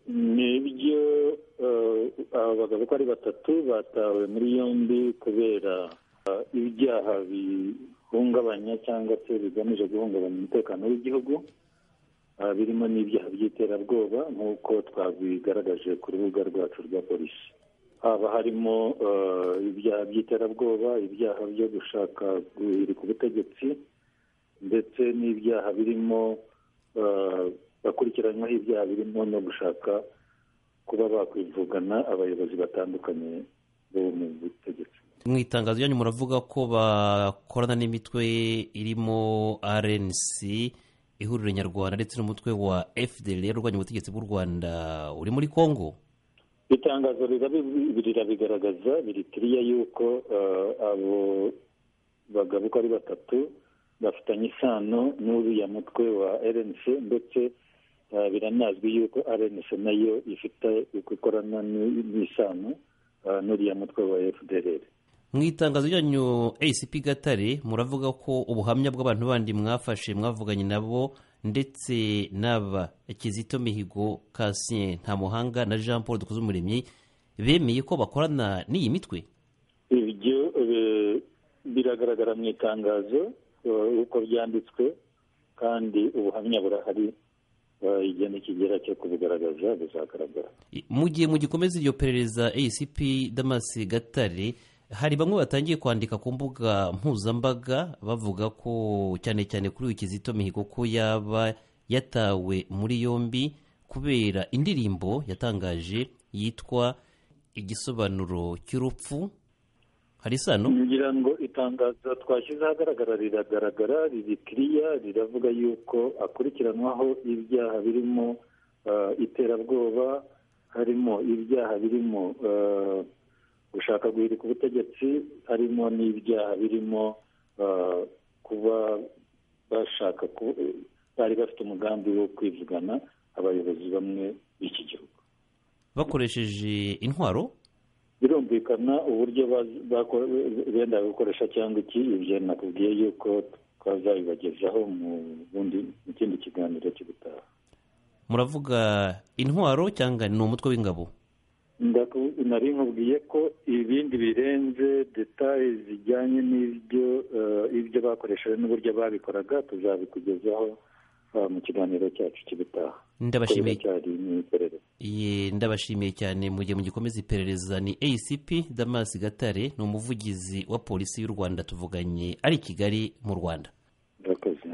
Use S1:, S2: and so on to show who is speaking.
S1: ni ibyo abagabo uko ari batatu batawe muri yombi kubera ibyaha bihungabanya cyangwa se bigamije guhungabanya umutekano w'igihugu birimo n'ibyaha by'iterabwoba nk'uko twabigaragaje ku rubuga rwacu rwa polisi haba harimo ibyaha by'iterabwoba ibyaha byo gushaka guhirika ubutegetsi ndetse n'ibyaha birimo bakurikiranyweho ibyaha birimo no gushaka kuba bakwivugana abayobozi batandukanye bo mu butegetsi
S2: mu itangazo ryanyu muravuga ko bakorana n'imitwe irimo rnc ihuriro nyarwanda ndetse n'umutwe wa fdr urwanya ubutegetsi bw'u rwanda uri muri congo
S1: itangazo rirabigaragaza biri kiriya yuko abo bagabo uko ari batatu bafitanye isano n'uriya mutwe wa rnc ndetse biranazwi yuko rnc nayo ifite ikorana n'isano n'uriya mutwe wa fdr
S2: mu itangazo ryanyu acp gatare muravuga ko ubuhamya bw'abantu bandi mwafashe mwavuganye nabo ndetse n'aba kizito mihigo kasien ntamuhanga na jean paul dukuze umuremyi bemeye ko bakorana n'iyi mitwe
S1: ibyo biragaragara mu itangazo uko byanditswe kandi ubuhamya burahari igihe nikigera cyo kubigaragaza bizagaragara
S2: mu gihe mugikomeza iryo perereza acp damas gatare hari bamwe batangiye kwandika ku mbuga mpuzambaga bavuga ko cyane cyane kuri uyu kizito mihigo ko yaba yatawe muri yombi kubera indirimbo yatangaje yitwa igisobanuro cy'urupfu hari isano
S1: ngira ngo itangazo twashyize ahagaragara riragaragara riri kiriya riravuga yuko akurikiranwaho ibyaha birimo iterabwoba harimo ibyaha birimo gushaka guhirika ubutegetsi harimo n'ibyaha birimo kuba bashaka bari bafite umugambi wo kwivugana abayobozi bamwe b'iki gihugu
S2: bakoresheje intwaro
S1: birumvikana uburyo benda gukoresha cyangwa iki ibyo nakubwiye yuko twazabibagezaho mu kindi kiganiro cy'ubutaha
S2: muravuga intwaro cyangwa ni umutwe w'ingabo
S1: nari nkubwiye ko ibindi birenze detaye zijyanye n'ibyo ibyo bakoresheje n'uburyo babikoraga tuzabikugezaho mu kiganiro cyacu cy'ubutaha
S2: ndabashimiye
S1: cyari n'iperereza
S2: ndabashimiye cyane mu gihe mugikomeza iperereza ni acp damas gatare ni umuvugizi wa polisi y'u rwanda tuvuganye ari i kigali mu rwanda
S1: murakoze